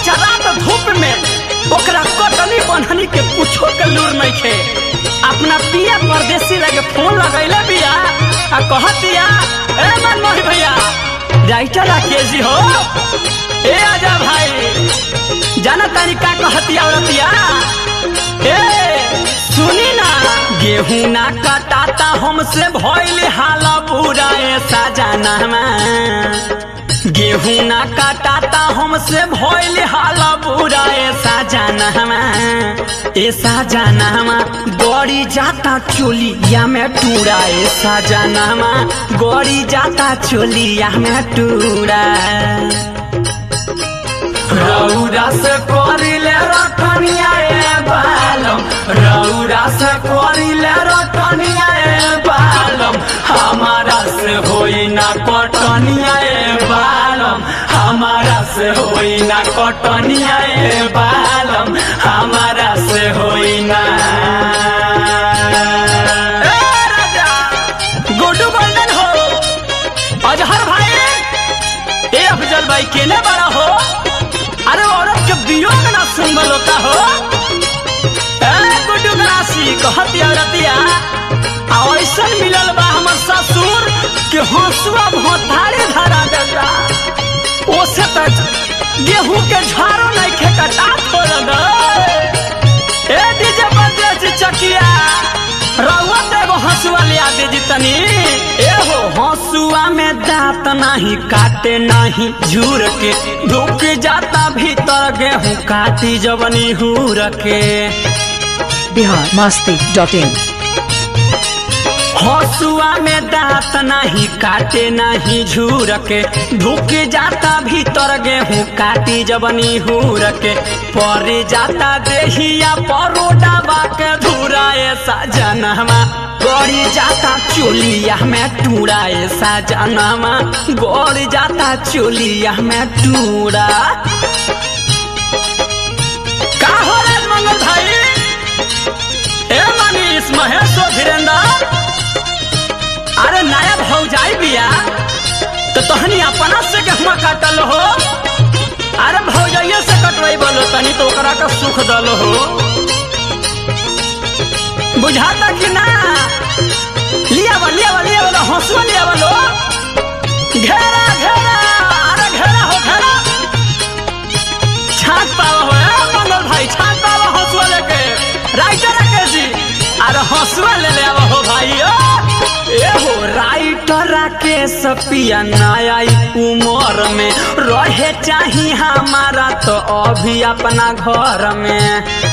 आज रात धूप में ओकरा कटनी बनहनी के कुछो के लूर नहीं खे अपना पिया परदेसी लगे फोन लगैले बिया आ कहतिया ए मनमोहन भैया राइटर राकेश जी हो ए आजा भाई जाना तारी का कहतिया औरतिया ए सुनी ना गेहूं ना कटाता हमसे भइल हाल बुरा ऐसा जाना गेहूं ना काटाता हमसे भइल हाल बुरा ऐसा जानहमा ऐसा जानहमा गड़ी जाता चोलिया में टूरा ऐसा जानहमा गड़ी जाता चोलिया में टूरा रौरा से करिले रखनिया ए बालम रौरा से करिले रखनिया ए बालम हमारा से होई ना कटनिया ए बालम हमारा से होई ना कटनिया ए बालम हमारा से होई ना ए राजा गुड्डू बंदन हो अजहर भाई ए अफजल भाई केने बड़ा हो अरे औरत के वियोग ना सुनबल होता हो ए गुड्डू गरासी कहती औरतिया आ ऐसन मिलल बा हमर ससुर के हंसुआ भोथारे धरा देता ओसे तक गेहूं के झाड़ो नहीं खे कटा छोड़ ए डीजे बजे चकिया रउआ तो एगो हंसुआ ले आ दीजी तनी ए हो हंसुआ में दांत नहीं काटे नहीं झूर के ढुक जाता भीतर गेहूं काटी जवनी हूर के बिहार मस्ती डॉट इन हंसुआ में दांत नहीं काटे नहीं झूर के ढुक जाता भीतर गेहूं काटी जबनी हूर के पर जाता देहिया परोडाबा के धूरा ऐसा जनमा गड़ी जाता चोलिया में टूरा ऐसा जनमा गड़ी जाता चोलिया में टूरा का हो रे मंगल भाई ए मनीष महेश और धीरेन्द्र अरे नया भौजाई बिया तो तहनी अपना से गेहुआ काटल हो अरे भौजाइये से कटवाई बोलो तनी तो ओकरा का सुख दल हो बुझाता कि ना लिया बा लिया बा लिया बा हंसुआ लिया बोलो घेरा घेरा अरे घेरा हो घेरा छाट पावा हो ए मंगल भाई छाट पावा हंसुआ लेके राइटर राकेश जी अरे हंसुआ ले ले आवा हो भाई ओ ए हो राइटर राकेश पिया नया उमर में रहे चाही हमारा तो अभी अपना घर में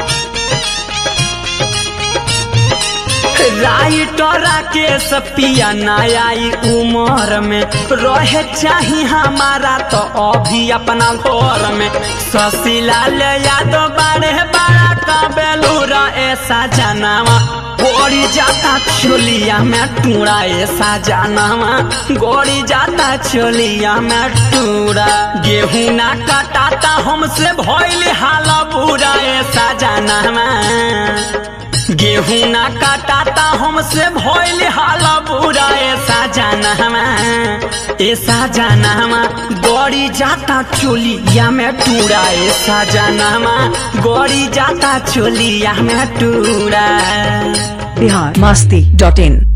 राइटर राकेश पिया नया उमर में रहे चाही हमारा तो अभी अपना घर में शशिलाल यादव बारे बड़ा का बेलूरा ऐसा जनावा गोड़ी जाता चोलिया में टूरा ऐसा जनावा गोड़ी जाता चोलिया में टूरा गेहूं ना कटाता हमसे भइल हाल बुरा ऐसा जनावा गेहूं ना काटाता हमसे भइल हाल बुरा ऐसा जाना हमा ऐसा जाना हमा गड़ी जाता चोलिया में टूरा ऐसा जाना हमा गड़ी जाता चोलिया में टूरा बिहार मस्ती डॉट इन